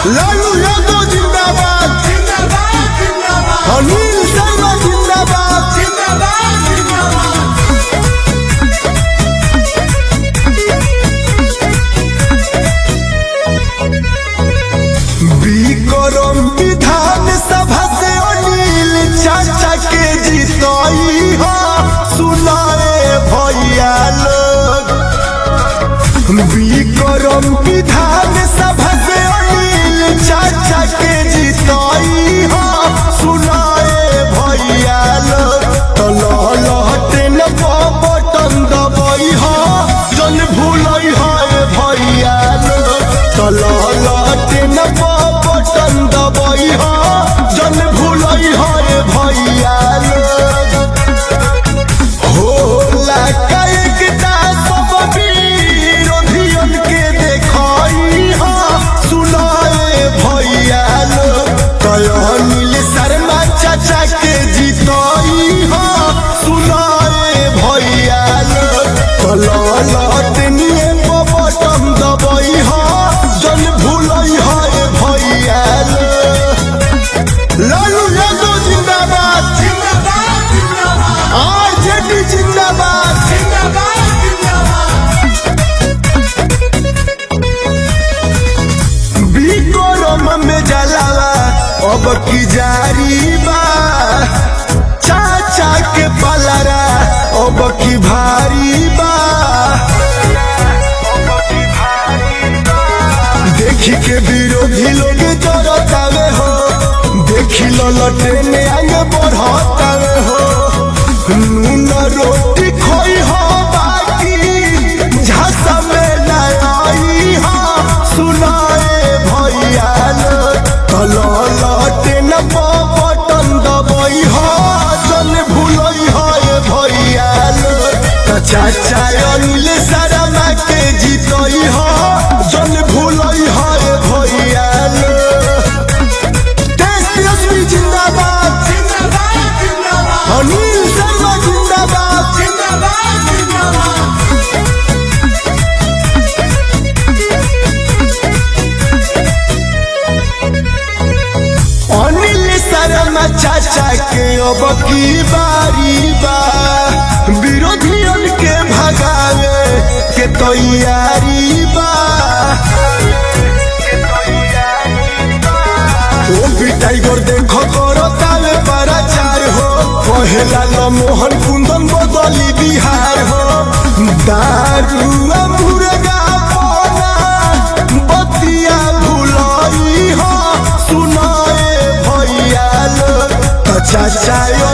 लालू यादव जिंदाबाद अनिल शर्मा जिंदाबाद विक्रम विधान सभा से अनिल चाचा के जीतई हो सुनाए भैया लोग विक्रम विधान सभा से अनिल चाचा के जीतई हो सुनाए भैया लोग तो लहटे न बटन दबई हो जन भूलई हो भैया लोग तो लहटे न बटन दबई हो जन भूलई हो भैया लोग होला कायकता सब विरोधियन के देखई हा सुनाए भैया लोग कयनिल शर्मा चाचा के जीतई हा सुनाए भैया लोग कललत निये बटम दबई हा जन भूलई हा भैया लोग लालू यादव जिंदाबाद आरजेडी जिंदाबाद विक्रम में जलावा अब की जारी बा चाचा के पलरा अब की भारी बा देखी के विरोधी लोग जरतावे हो देखी ललटे में आगे बढ़तावे हो नून रोटी खोई हो बाकी झांसा में लाई हो सुनाए भैया ललटे न बटन दबई हो जन भूलई हो भैया चाचा अनिल शर्मा के जीतई हो जन भूलई हो भैया देश तेजस्वी जिंदाबाद अनिल शर्मा जिंदाबाद अनिल शर्मा चाचा के अब की बारी बा विरोधियन के भगावे के तैयारी बा ओ भी टाइगर देखो करो तावे पराचार हो कहेला ल मोहन कुंदन बदली बिहार हो दारू मुर्गा पोना बतिया भुलाई हो सुनाए भैया लोग चाचा